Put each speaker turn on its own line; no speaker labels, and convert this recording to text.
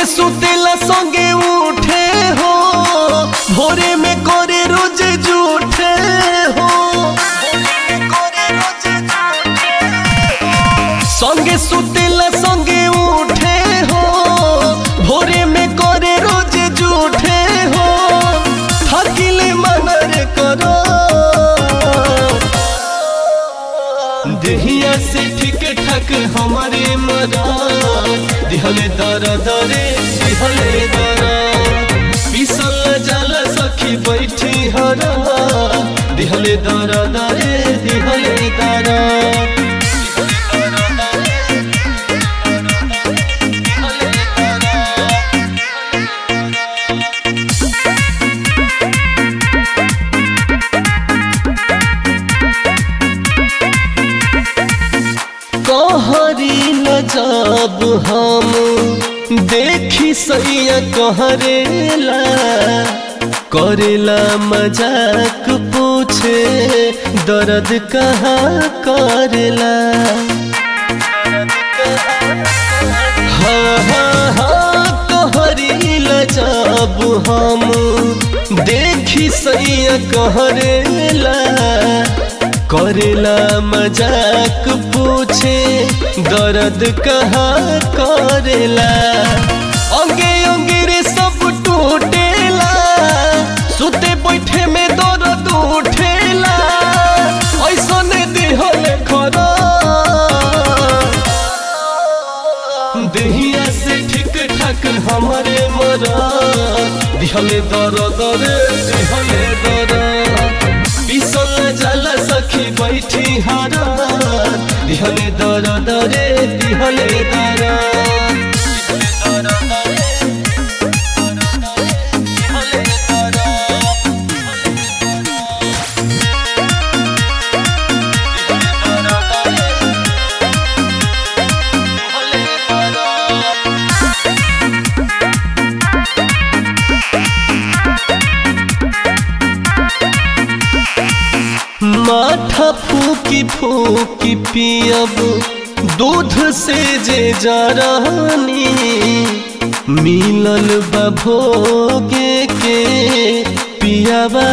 संगे सुतेला संगे उठे हो भोरे में करे रोज जूठे हो संगे सुतेला संगे उठे हो भोरे में करे रोज जूठे हो थकिले मनर करो देहिया से ठीक ठाक हमारे मरा दिहले दर दरे दिहले दरा पिसल जल सखी बैठी हरा दिहले दर दरे दिहले दरा कहरी न जब हम देखी सैया कहरेला करेला मजाक पूछे दर्द कहाँ करेला हाँ हाँ हाँ कहरीला जब हम देखी सैया कहरेला करेला मजाक पूछे दर्द कहाँ करेला अंगे अंगे रे सब टूटेला सुते बैठे में दर्द उठेला ऐसा ने दिहल खरा देहिया से ठीक ठाक हमारे मरा दिहले दर दरे दिहले दरा पिसल जाला सखी बैठी हारा दिहले दर दरे दिहले दरा माथा फूकी फूकी पियब दूध से जे जरानी मिलल बा भोगे के पियावा